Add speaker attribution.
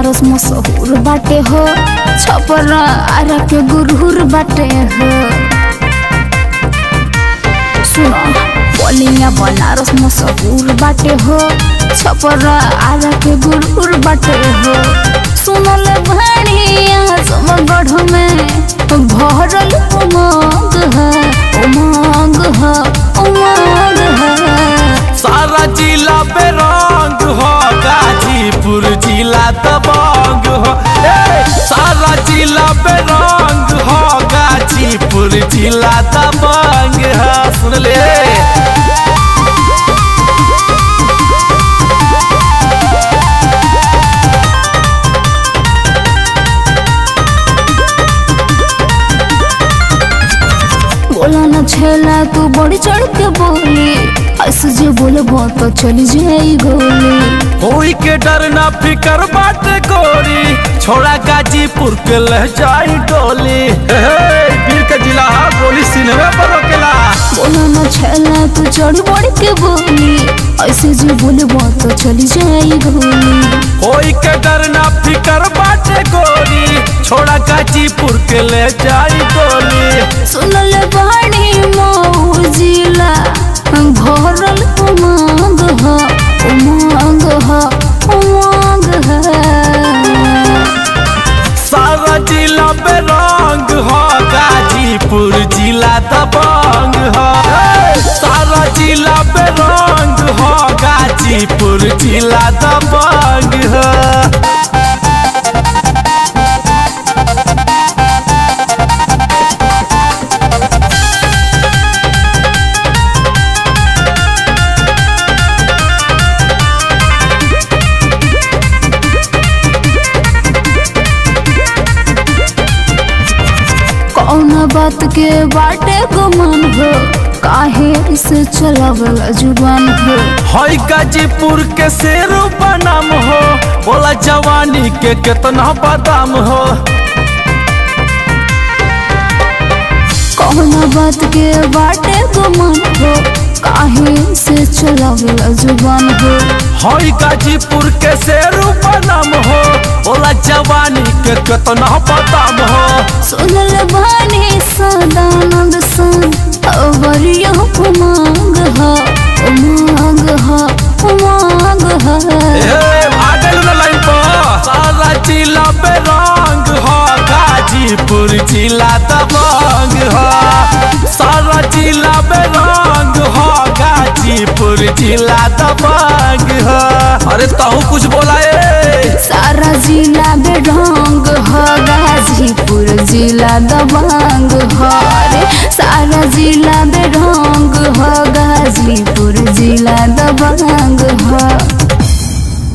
Speaker 1: बनारस मशहूर बाटे हो छपरा आरा के गुरहुर बाटे हो सुनो बोलिया बनारस मशहूर बाटे हो छपरा आरा के गुरहुर बाटे हो सुनल भाड़िया समगढ़ में भरल उमंग है उमंग है उमंग है
Speaker 2: सारा जिला पे रंग हो गाजीपुर जिला दबंग हो ए, सारा जिला पे रंग हो गाजीपुर जिला दबंग हो सुन ले
Speaker 1: बोला न छेला तू बड़ी चढ़ के बोली ऐसे जो बोलबो तो चली जाई गोली
Speaker 2: कोई के डर ना फिकर बाटे गोरी छोड़ा गाजीपुर के लह जाई डोली हे, हे, वीर के जिला हा गोली सिनेमा पर रोकेला
Speaker 1: बोला न छेला तू चढ़ बड़ी के बोली ऐसे जो बोलबो तो चली जाई गोली
Speaker 2: कोई के डर ना फिकर बाटे गोरी छोड़ा गाजीपुर के ले जाई डोली
Speaker 1: सुनल बाड़ी मऊ जिला भरल उमंग ह उमंग ह उमंग है
Speaker 2: सारा जिला पे रंग हो गाजीपुर जिला दबंग हो सारा जिला पे रंग हो गाजीपुर जिला दबंग हो
Speaker 1: कौन बात के बाटे गुमान हो काहे से चलावला जुबान हो
Speaker 2: हई गाजीपुर के शेरू बनाम हो बोला जवानी के कितना बदाम हो
Speaker 1: कौन बात के बाटे गुमान हो काहे से चलावला जुबान हो
Speaker 2: हई गाजीपुर के शेरू बनाम हो बोला जवानी के कितना बदाम हो
Speaker 1: सुनल भाने सदानंद सन अवरियो उमंग ह उमंग ह उमंग ह
Speaker 2: ए, भागल न लाइन पर सारा जिला पे रंग हो गाजीपुर जिला दबंग हो सारा जिला पे रंग हो गाजीपुर जिला दबंग हो अरे तहु कुछ बोला ए
Speaker 1: सारा जिला बेढंग ह गाजीपुर जिला दबंग ह रे सारा जिला बेढंग ह गाजीपुर जिला दबंग ह